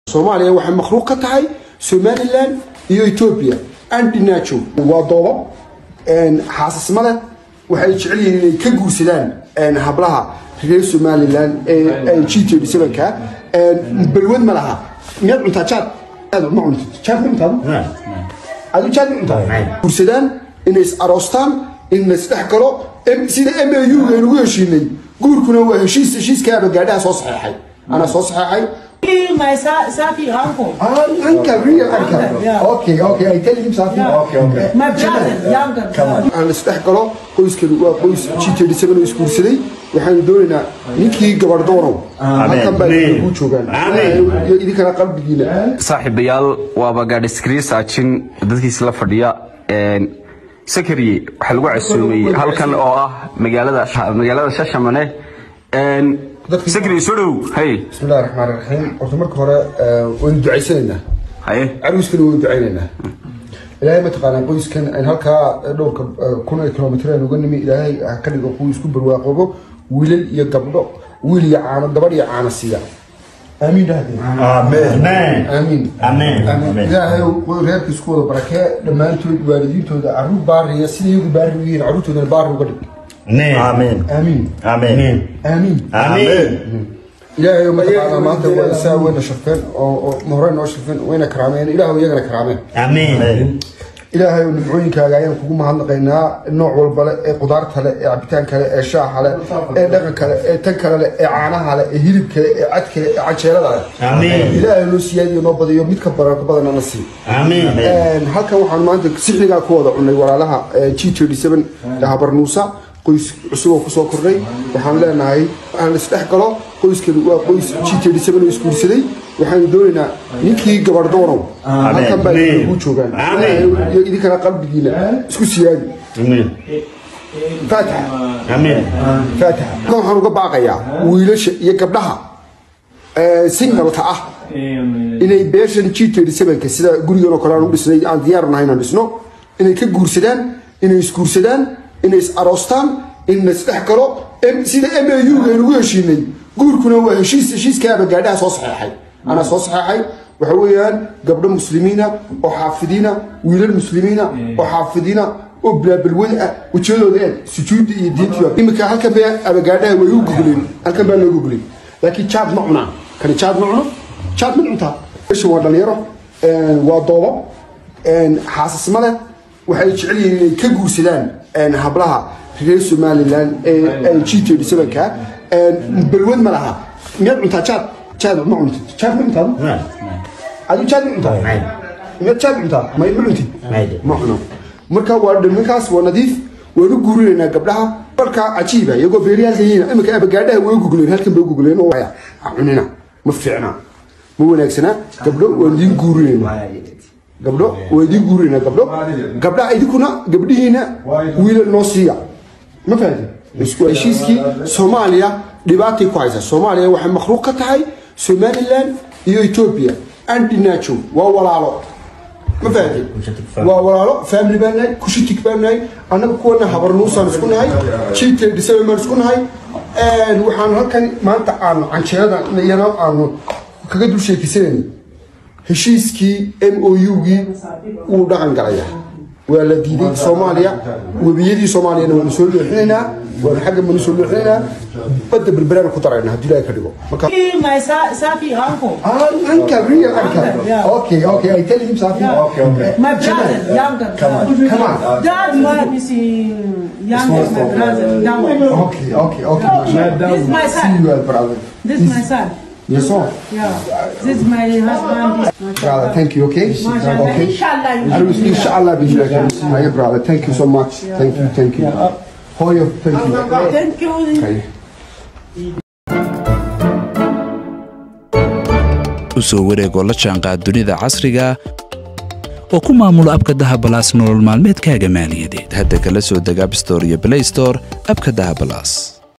soomaaliya waxay makhluuq ka tahay somalilan iyo etoobiya andinajo waa doobab xaasismada waxay jecel yihiin inay ka guursadaan hablaha reer somalilan ee g t ka balwad ma laha miyaad cuntaa jaad aad ma cuntid jaad ma cuntaa adu jaad ma cuntaa guursadaan inay is aroostaan in la isdhex galo sida m a u aynu ugu heshiinay guurkuna waa heshiis heshiiskaaba gaadhaha soo saxeexay anaa soo saxeexay my sa- Safi uncle. Ah, uncle, real uncle. Yeah. Okay, okay. I tell him something. Okay, okay. My brother, younger. aan la isdhex galo qoyskan waa qoys g oo isguursaday waxaanu doonaynaa ninkii gabardoonow halkan baa ku joogaan iyo idinkana qalbigiina saaxiibayaal waaba gaadhi screen saajin dadkiisa la fadhiya sakariye waxaa lagu casuumay halkan oo ah magaalada magaalada shashamane sakariye soo dhow hay bismillahi raxmaan raxiim horta marka hore waynu ducaysanaynaa haye caruuskana waynu ducaynaynaa ilaahay mataqaanaa qoyskan aan halkaa dhowrka kun ee kilomitr aan uga nimi ilaahay ha ka dhigo kuwa isku barwaaqoobo wiilal iyo gabdho wiil iyo caano gabadh iyo caano siiya aamiin dhahdeen Amen. aamiin Amen. Amen. ilaahay reerka isku wada barakee dhammaantood waalidiintooda caruur baariya sida iyagu baari u yihiin caruurtoodana baari uga dhig Amen. aamiin Amen. aamiin Amen. ilaahay mataqaanaa maanta waa isaa wayna sharfeen oo oo hore noo sharfeen wayna karaameen ilaahu iyagana karaameen Amen. ilaahay oo nimcooyinkaaga ayaan kugu mahadnaqaynaa nooc walba le ee qudaarta le ee cabitaanka le ee shaaha le ee dhaqanka le ee tan kale le ee caanaha le ee hilibka le ee cadka le ee cajeelada le Amen. ilaahay noo siyaadiyo noo badiyo mid ka badan ka badanna na sii Amen. halkan waxaan maanta sixnigaa ku wada cunay walaalaha g habarnuusa qoys cusub oo kusoo kordhay waxaan leenahay aan isdhex galo qoyskan waa qoys g oo isguursaday waxaanu doonaynaa ninkii gabardoonow halkan baa ku joogaan iyo idinkana qalbigiina isku siyaadi Amen. faatixa Amen. faatixa halkan waxaan uga baaqayaa wiilasha iyo gabdhaha singalka ah inay beeshan g ka sida gurigan oo kale aan u dhisnay aan diyaar nahay inaan dhisno inay ka guursadaan inay isguursadaan inay is aroostaan in la isdhex galo sida m a u aynu ugu heshiinay guurkuna waa heshiis heshiiskaaba gaadhaha soo saxeexay anaa soo saxeexay waxa weeyaan gabdho muslimiina oo xaafidiina wiilal muslimiina oo xaafidiina oo bilaabalwada ah wejiyadooda eeg sujuudda iyo diintiba iminka halkan baa abagaadhaha way u gugleen halkan baa loo gugleen laakiin jaad ma cunaan kani jaad ma cuno jaad ma cuntaa meeshan waa dhalinyaro waa doobab xaasismada waxay jecel yihiin inay ka guursadaan hablaha reer somalilan ee g ka balwad ma laha miyaad cuntaa jaad jaad ma cuntid jaad ma cuntaa adu jaad ma cuntaa miyaad jaad cuntaa ma ma cuntid ma cuno marka waa dhimankaas waa nadiif waanu guurinaynaa gabdhaha marka cajiiba iyagoo beeriyaalka yihiin iminka abagaadhaha way gugleen halkan bay gugleen oo ha cunina ma fiicna ma wanaagsana gabdho waan idiin guurinaynaa gabdho waa idiin guurinaynaa gabdho gabdhaha idinkuna gabdhihiina wiilal noo siiya ma fahamtid isku heshiiskii soomaaliya dhibaatay ku haysa soomaaliya waxay makhluuq ka tahay somalilan iyo etoobiya andinajo waa walaalo ma fahamtid waa walaalo family baan nahay kushitig baan nahay annaga kuwana habarnuusaan isku nahay jiitay dhisabe baan isku nahay waxaan halkan maanta aanu canjeerada iyana aanu kaga dul sheekisanayna heshiiskii m o u-gii wuu dhaqan galaya waa la diiday soomaaliya webiyadii soomaaliyana waanu soo leexinaynaa waanu xagga baanu soo leexinaynaa badda berberaan ku darayna haddii ilaahay ka dhigo marka My sa- Safi uncle. Ah, uncle, real uncle. Yeah. Okay, okay. I tell him something. Okay, okay. My brother, younger. Come on, come on. Dad, my is younger, my brother, younger. Okay, okay, okay. This is my See son. you, brother. This is my son. Yes, sir. Yeah. This is my husband. This Brother, thank you, okay? Mashallah. Okay. Inshallah. I will, inshallah, be here. My brother, thank you so much. Thank you, thank you. Hoyo, thank you. Thank you. Okay. u soo wareegoo la jaanqaad dunida casriga oo ku maamulo abka dahabalaas nolol maalmeedkaaga maaliyadeed hadda kala soo deg abstore iyo blaystore abka dahabalaas